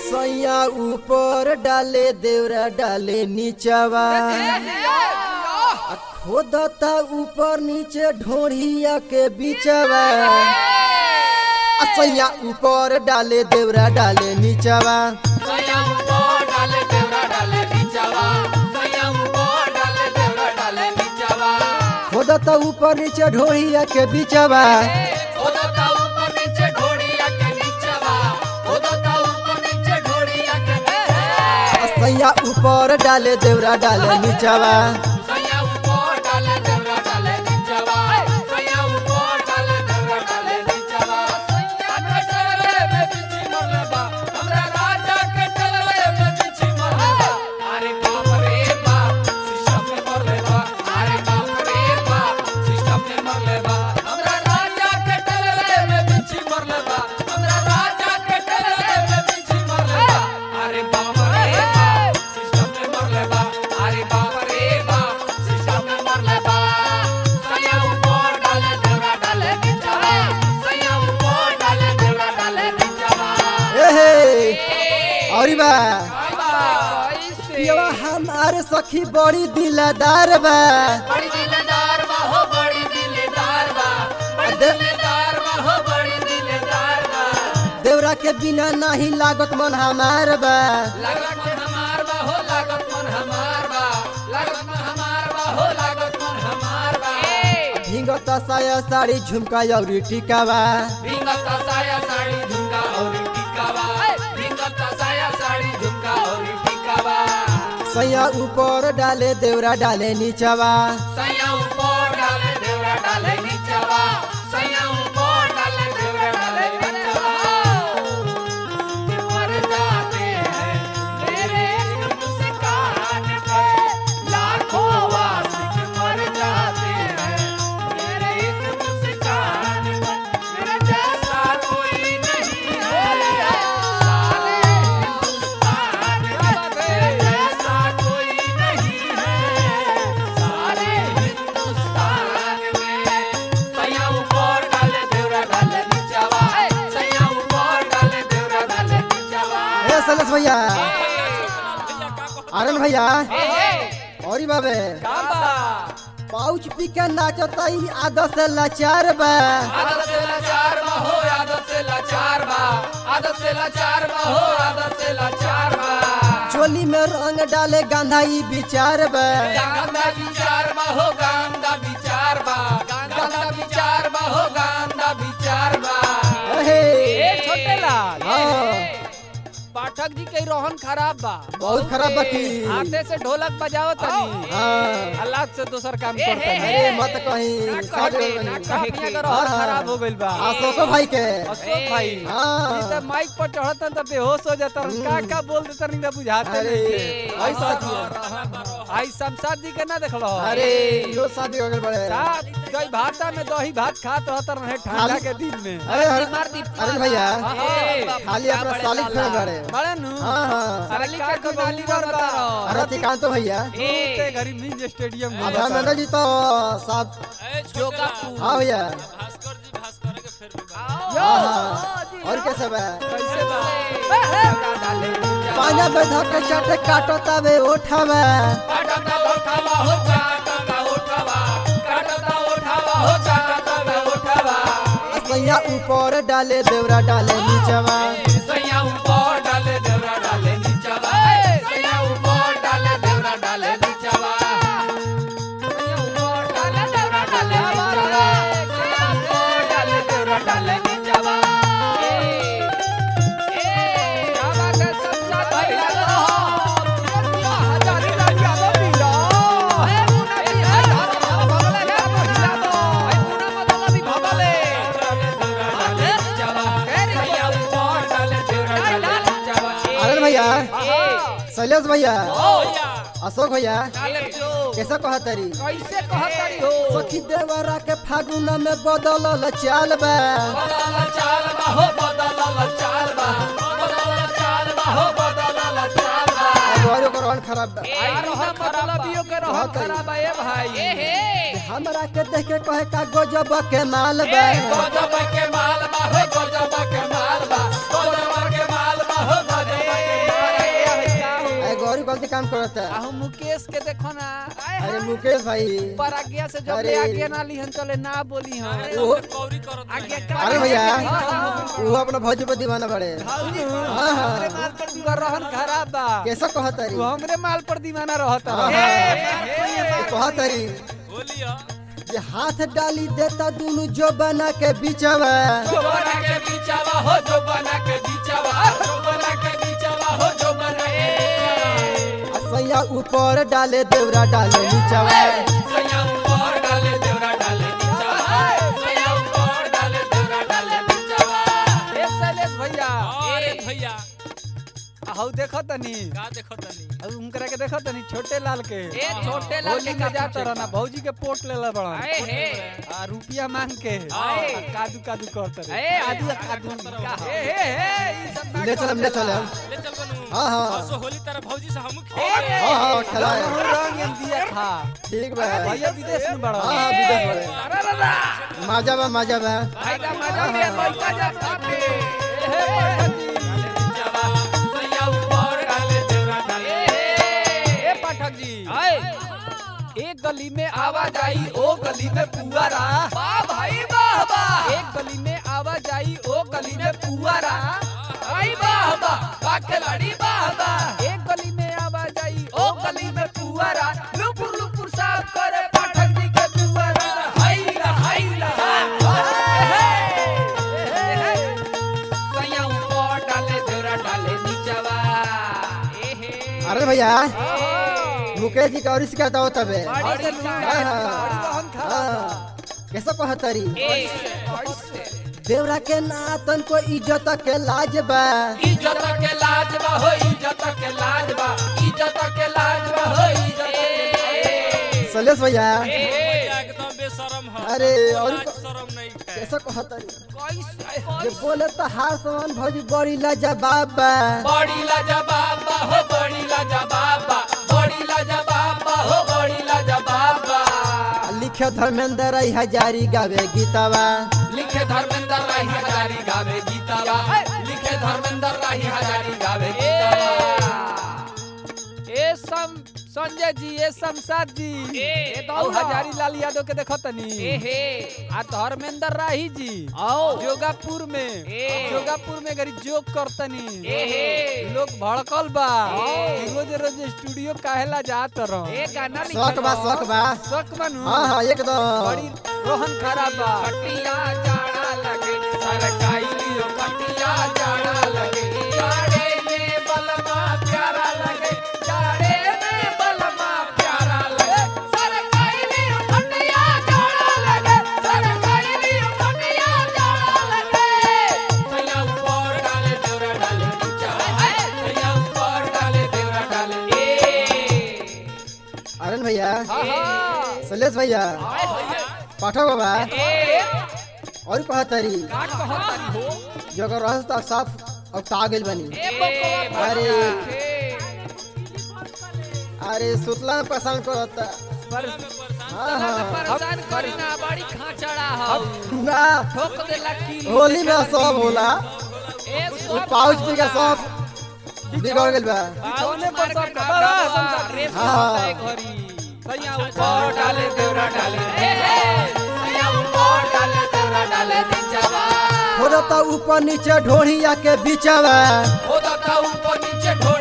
सैया ऊपर डाले देवरा डाले नीचवा आ खोदता ऊपर नीचे ढोढ़िया के बीचवा आ सैया ऊपर डाले देवरा डाले नीचवा खोदता ऊपर नीचे ढोढ़िया के बीचवा आ सैया ऊपर डाले देवरा डाले नीचवा अरे बाप रे बाप सिस्टम में मर ले बा अरे बाप रे बाप सिस्टम में मर ले बा हमरा राजा के टलरे में बिच्छी मर ले बा हमरा राजा के टलरे में बिच्छी मर ले बा अरे बाप रे बाप सिस्टम में मर ले बा अरे बाप रे बाप सिस्टम में मर ले बा सैया ऊपर डाले देवरा डाले नीचवा सैया ऊपर डाले देवरा डाले नीचवा ए हे और बा पियवा हमारे सखी बड़ी दिलदार बा बड़ी दिलदार बा हो बड़ी दिलदार बा बड़ी अदे- दिलदार बा हो बड़ी दिलदार बा देवरा के बिना नहीं लागत मन हमार बा लागत मन हमार बा हो लागत मन हमार बा लागत मन हमार बा हो लागत मन हमार बा भींगत साया साड़ी झुमका और टिकावा भींगत साया साड़ी झुमका और टिकावा भींगत साया साड़ी झुमका और टिकावा सैया ऊपर डाले देवरा डाले नीचवा सैया ऊपर डाले देवरा डाले नीचवा सैया ऊपर डाले देवरा डाले नीचवा मर जाते हैं मेरे इस मुस्कान पे लाखों वासिक मर जाते हैं मेरे इस मुस्कान पे मेरे जैसा कोई नहीं है सारे हिंदुस्तान में मेरे जैसा कोई नहीं है सारे हिंदुस्तान में सैया ऊपर डाले देवरा डाले नीचवा सैया ऊपर डाले देवरा डाले नीचवा ए सलस भैया आनंद भैया और बाबे पाउच पी के नाचता ई आदत से लाचार बा आदत से लाचार बा हो आदत से लाचार बा आदत से लाचार बा हो आदत से लाचार बा चोली में रंग डाले गांधा ई विचार बा गांधा विचार बा हो गांधा विचार बा गांधा विचार बा हो गांधा विचार बा हे ए छोटे लाल हाँ पाठक जी के रोहन खराब बा बहुत खराब बाकी हाथे से ढोलक बजाओ तनी हाँ हालात से दोसर काम करते हैं अरे मत कहीं साथ में बनी। अपने का रोहन हाँ। खराब हो गइल बा अशोको भाई के अशोक भाई हाँ। ई त माइक पर चढ़तन त बेहोश हो जातन का का बोल देतन नहीं बुझाते अरे नहीं ऐसा किया। आई शमशाद जी के ना देखलो अरे यो शादी हो गए बड़े रात जय भाता में दही भात खात रहत रहे ठंडा खाली- के दिन में अरे अरे अरे भैया हाँ, खाली अपना सालिक फेर बड़े बड़े नु हाँ हाँ अरे का के नाली करता अरे तिकांत भैया ते घरी मिंज स्टेडियम में अभी मैंने जी तो साहब हाँ भैया हाँ हाँ और कैसे बा कैसे बा पांजा बैठा के चाटे काटो तबे उठावा काटता उठावा हो चाटता उठावा काटता उठावा हो चाटता उठावा सैया ऊपर डाले देवरा डाले नीचवा सैया ऊपर डाले देवरा डाले नीचवा सैया ऊपर डाले देवरा डाले नीचवा सैया ऊपर डाले देवरा डाले नीचवा सैया ऊपर डाले देवरा डाले नीचवा ए क्या बात है शमशाद भाई लगा हजारी लालिया बबिला ए मुना भी है भगला जा महिला दो ए मुना मतलब भी भगले सैया ऊपर डाले देवरा डाले नीचवा अरे भैया शैलेश भैया भैया अशोक भैया काले जो कैसे कहा तरी कैसे कहतरी हो सखी देवरा के फागुन में बदलल चाल बा बदल चाल बा हो बदल चाल बा बदल चाल बा हो बदल चाल बा घरों का रोहन खराब बा आई रोहन मतलबियों के रोहन खराब है भाई हमरा के देख के कहे का गजब के माल बा गजब के माल बा हो गजब के माल बा गजब के माल बा हो गजब करता आहू मुकेश के देखो ना आए अरे हाय। मुकेश भाई पर आज्ञा से जब अरे। ले आज्ञा ना लिहन चले ना बोली हम वो आज्ञा अरे भैया हाँ, वो अपना भौजी पर दीवाना बड़े हाँ, हाँ। हमरे माल पर तुका रहन खराब बा कैसा कहत तू हमरे माल पर दीवाना रहत हाँ, है हाँ। कहत रही जे हाथ डाली देता दोनों जो बना के बीचवा जो बना के बीचावा हो जो बना के बीचावा जो बना के बीचावा हो जो बना के बीचावा। सैया ऊपर डाले देवरा डाले नीचवा सैया ऊपर डाले देवरा डाले नीचावा सैया ऊपर डाले देवरा डाले नीचावा ए शैलेश भैया अरे भैया हऊ देखो तनी का देखो तनी अब उनकरा के देखो तनी छोटे लाल के ए छोटे लाल होली के में का जाता रहना भौजी के पोट लेला बड़ा आए हे आ रुपिया मांग के आए। आ कादू कादू करत रहे ए आदू कादू का ए हे हे ई सब ना ले चलम ले चलम ले चल बनू हाँ, हाँ। परसों होली तारा भौजी से हम अरे। हाँ हाँ खिलाए रंग रंग एन दिया था ठीक बा भैया विदेश में बड़ा हाँ हाँ विदेश बड़े अरे दादा माजा बा माजा बा भाई का मजा ले पैसा जा साथे हे पाठक जी नीचावा सैया ऊपर डाले देवरा डाले ए पाठक जी एक गली में आवाज आई ओ गली में पुआरा वाह भाई वाह वाह एक गली में आवाज आई ओ गली में पुआरा भाई वाह वाह वाह खिलाड़ी वाह वाह एक गली में आवाज आई ओ गली में पुआरा लुपुर लुपुर साफ करे पाठक जी के दुआरा हाय ला हाय ला सैया ऊपर डाले देवरा डाले नीचवा अरे भैया मुकेश जी का और शिकायत हो तबे बड़ी से लूट हाँ, हाँ। बड़ी रहन खा हाँ, कैसा कहतरी कैसे देवरा के नातन को इज्जत के लाज बा इज्जत के लाज बा हो इज्जत के लाज बा इज्जत के लाज बा हो इज्जत के सलेश भैया भैया एकदम बेशरम है अरे, और लाज को- शरम नहीं है कैसा कहतरी कैसे जे बोले तो हार समान भौजी बड़ी लाजवाब बा बड़ी लाजवाब बा हो बड़ी लाजवाब बा बड़ी लाजवाब बा हो बड़ी लाजवाब बा लिखे धर्मेंद्र रही हजारी गावे गीतावा लिखे धर्मेंद्र राही हजारी गावे गीतावा लिखे धर्मेंद्र राही हजारी गावे गीतावा ए सम संजय जी ए शमशाद जी ए, ए दौ दौड़ा। हजारी लाल यादव के देखो तनी एहे आ धर्मेंद्र राही जी आओ जोगापुर में ए। जोगापुर में गरी जोक करतनी एहे। लोग भड़कल बा ए। कि रोज रोज स्टूडियो काहेला जात रह ए गाना शौक बा शौक बा शक बनू हाँ हाँ एकदम बड़ी रोहन खराब बा कटिया जाड़ा लगे सरकाई लियो कटिया जाड़ा लगे जाड़े में बलमा प्यारा लगे जाड़े में बलमा प्यारा लगे सरकाई लियो कटिया जाड़ा लगे सरकाई लियो कटिया जाड़ा लगे सैया ऊपर डाले देवरा डाले नीचा सैया ऊपर डाले देवरा डाले ए अरन भैया हाँ हाँ सलेश भैया पाठक बाबा ए और कहतरी काट कहत हो जो अगर रास्ता साफ अब तागिल बनी ए बकवा अरे ए अरे सुतला में परेशान करता पर हाँ हाँ परेशान करी ना बड़ी खाचड़ा हो ना ठोक देला की होली में सब होला ए वो पाउच पी के सब बिगड़ गइल बा बिछौने पर सब बड़ा शमशाद रे हाँ। घरी सैया ऊपर ऊपर डाले देवरा डाले ए हे सैया ऊपर डाले देवरा डाले नीचवा थोड़ा ऊपर नीचे ढोढ़िया के बीचवा होदा था ऊपर नीचे ढो